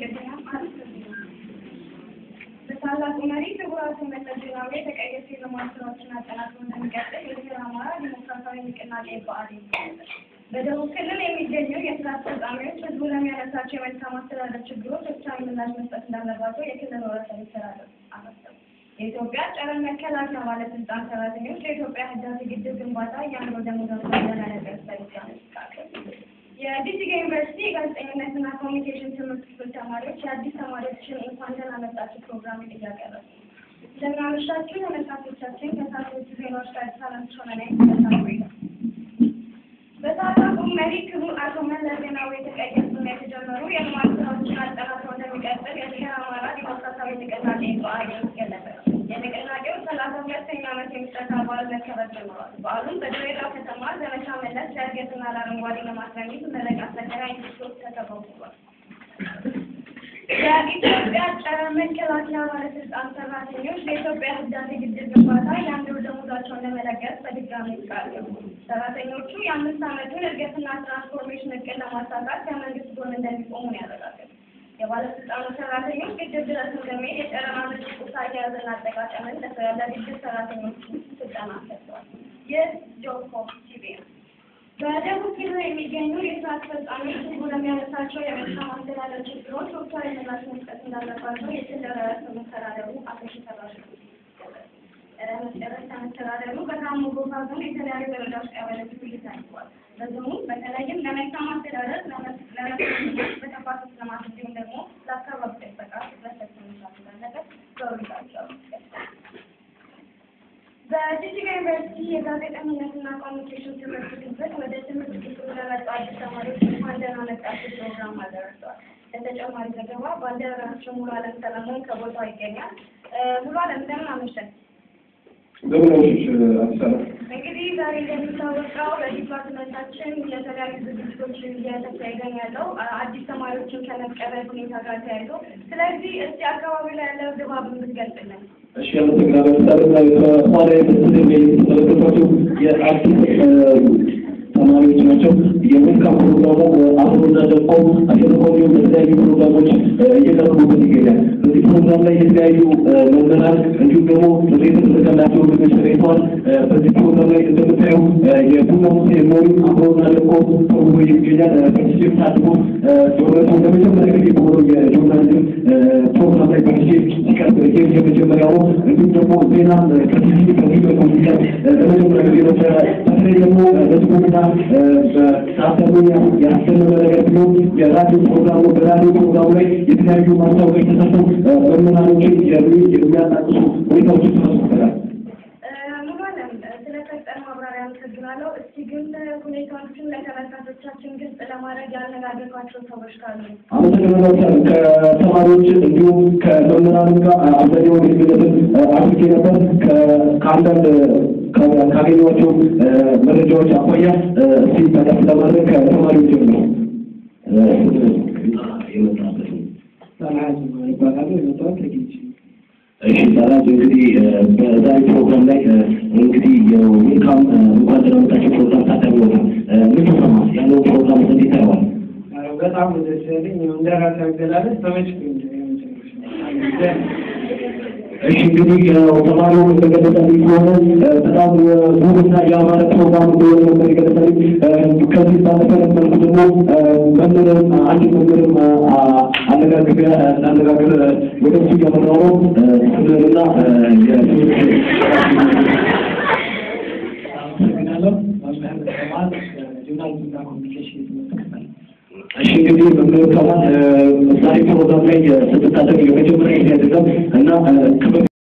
በቅድሚያ በታላቁ መሪ ክቡር አቶ መለስ ዜናዊ የተቀየሱ የልማት ስራዎችን አጠናክሮ እንደሚቀጥል የብሔረ አማራ ዲሞክራሲያዊ ንቅናቄ ብአዴን ገለጸ። በደቡብ ክልል የሚገኙ የስራ አስፈጻሚዎች ህዝቡ ለሚያነሳቸው የመልካም አስተዳደር ችግሮች ወቅታዊ ምላሽ መስጠት እንዳለባቸው የክልል ርዕሰ መስተዳድር አሳሰቡ። የኢትዮጵያ ጨረር መከላከያ ባለስልጣን ሰራተኞች ለኢትዮጵያ ህዳሴ ግድብ ግንባታ የአእምሮ ደሞዛቸው እንደላለበት በድጋሚ ተቃቀሉ። የዲሲጋ ዩኒቨርሲቲ የጋዜጠኝነትና ኮሚኒኬሽን ትምህርት ክፍል ተማሪዎች የአዲስ ተማሪዎችን እንኳን ደህና መጣችሁ ፕሮግራም እያቀረቡ ነው። እንደምን አመሻችሁ ተመልካቾቻችን። ከሳቶቹ ዜናዎች ጋር ሰላም ሆነ ነኝ። ተሳትፎ ይላል በታላቁ መሪ ክቡር አቶ መለስ ዜናዊ የተቀየሱና የተጀመሩ የልማት ስራዎችን አጠናክሮ እንደሚቀጥል የብሔረ አማራ ዲሞክራሲያዊ ንቅናቄ ብአዴን ገለጸ። የንቅናቄው ሰላሳ ሁለተኛ ዓመት የምስረታ በዓል መከበር ጀምሯል። በዓሉም በድሬዳዋ ከተማ ዘመቻ መለስ ለእድገትና ለአረንጓዴ ልማት በሚል መረቃ ተከራይ ኢንስቲትዩት ተከፋፍሏል። የኢትዮጵያ ጨረር መከላከያ ባለስልጣን ሰራተኞች ለኢትዮጵያ ህዳሴ ግድብ ግንባታ የአንድ ወር ደሞዛቸውን ለመለገስ በድጋሚ ቃል ገቡ። ሰራተኞቹ የአምስት ዓመቱን እድገትና ትራንስፎርሜሽን እቅድ ለማሳካት ከመንግስት ጎን እንደሚቆሙ ነው ያረጋገጡት። የባለስልጣኑ ሰራተኞች ግድብ ድረስ እንደሚሄድ የጨረራ ምርት ቁሳ አያያዝና አጠቃቀምን ለግድብ ሰራተኞቹ ስልጠና ሰጥተዋል። ይህ ጆኮ ቲቪ ነው። በደቡብ ክልል የሚገኙ የስራ አስፈጻሚዎች ህዝቡ ለሚያነሳቸው የመልካም አስተዳደር ችግሮች ወቅታዊ ምላሽ መስጠት እንዳለባቸው የክልል ርዕሰ መስተዳድሩ አቶ ሽፈራሽ ርዕሰ መስተዳድሩ በጋሞ ጎፋ ዞን የተለያዩ ወረዳዎች ቀበሌዎች ውይይት አድርገዋል። በዞኑ በተለይም ለመልካም አስተዳደር፣ ለመስኖነት፣ በተፋሰስ ልማት እንዲሁም ደግሞ ለአካባቢ ጥበቃ ትኩረት ሰጥቶ መስራት እንዳለበት በውይይታቸው ገልጸዋል። በጂጂጋ ዩኒቨርሲቲ የጋዜጠኝነትና ኮሚኒኬሽን ትምህርት ክፍል ወደ ትምህርት ክፍሉ ለመጡ አዲስ ተማሪዎች እንኳን ደህና መጣችሁ ፕሮግራም አደረሰዋል። ለተጨማሪ ዘገባ ባልደረባችን ሙሉ አለም ሰለሞን ከቦታው ይገኛል። ሙሉ አለም እንደምን አመሸን? ዘመናዎች አዲስ አበባ እንግዲህ ዛሬ እንደሚታወቀው በዲፓርትመንታችን የተለያዩ ዝግጅቶች እየተካሄደ ያለው አዲስ ተማሪዎችን ከመቀበል ሁኔታ ጋር ተያይዞ፣ ስለዚህ እስቲ አካባቢ ላይ ያለው ድባብ ብትገልጽልን። እሺ አመሰግናለሁ። ምሳሌ ከኋላ የምትመለከቷቸው የአዲስ ተማሪዎች ናቸው። የዌልካም ፕሮግራሙ አብሮና ደግሞ አሸንፎኒው በተለያዩ ፕሮግራሞች እየቀረቡበት ይገኛል። በዚህ ፕሮግራም ላይ የተለያዩ መምህራን እንዲሁም ደግሞ ጥሪ የተደረገላቸው ልጆች ተገኝተዋል። በዚህ ፕሮግራም ላይ እንደምታዩ የቡና ሴሬሞኒ አብሮና ደግሞ ተውሎ ይገኛል። ፓርቲሲፔት አድርጎ በእውነቱ ለመጀመሪያ ጊዜ በሆነው የጆርናሊዝም ፕሮግራም ላይ ፓርቲሲፔት ሲቀርብ ይህ የመጀመሪያው ነው። እንዲሁም ደግሞ ዜና ከቲቪ ከዚህ በኮምፒውተር ለመጀመሪያ ጊዜ ነበረ። በተለይ ደግሞ በስፖርትና በሳተሙኛ ያስተምረ ነገር ቢሆን የራዲዮ ፕሮግራም ነው። በራዲዮ ፕሮግራሙ ላይ የተለያዩ ማስታወቂያ የተሰጡ መምህራኖችን የሚያጣቅሱ ሁኔታዎች ተፈጽሞበታል። ሙሉ አለም ስለሰጠን ማብራሪያ አመሰግናለሁ። እስቲ ግን ሁኔታዎችን ለተመልካቾቻችን ግልጽ ለማድረግ ያነጋገርኳቸው ሰዎች ካሉ አመሰግናለሁ። ከተማሪዎች እንዲሁም ከመምህራን ጋር አብዛኛው ግንኙነትን አድርጌ ነበር። ከአንዳንድ ካገኘኋቸው መረጃዎች አኳያ እስቲ ጠቀስ ለማድረግ ከተማሪዎች ጀምሮ የመጣበት ሰላም ይባላሉ። የመጣሁት ከጊዜ እሺ ሰላም እንግዲህ በዛሬ ፕሮግራም ላይ እንግዲህ የዌልካም እንኳን ደህና መጣችሁ ፕሮግራም ታዳሚ ሆናል። ምን ተሰማህ? ያለው ፕሮግራም እንዴት ታየዋል? በጣም ደስ ያለኝ እንደ ራሴ አገላለጽ ተመችቶኝ እሺ እንግዲህ ያው ተማሪው እንደገለጸልኝ ከሆነ በጣም ውብና የአማረ ፕሮግራም እንደሆነ ነበር የገለጸልኝ። ከዚህ ባለፈ መልኩ ደግሞ መምህርም አንድ መምህርም አነጋግር እናነጋግር ወደ እሱ እያመራሁ ነው ስምህንና አመሰግናለሁ። መምህር ከማል ጆርናሊዝምና ኮሚኒኬሽን የትምህርት ክፍል እሺ እንግዲህ መምህር ከማል ዛሬ ፕሮግራም ላይ ስትታደግ የመጀመሪያ ጊዜ አይደለም እና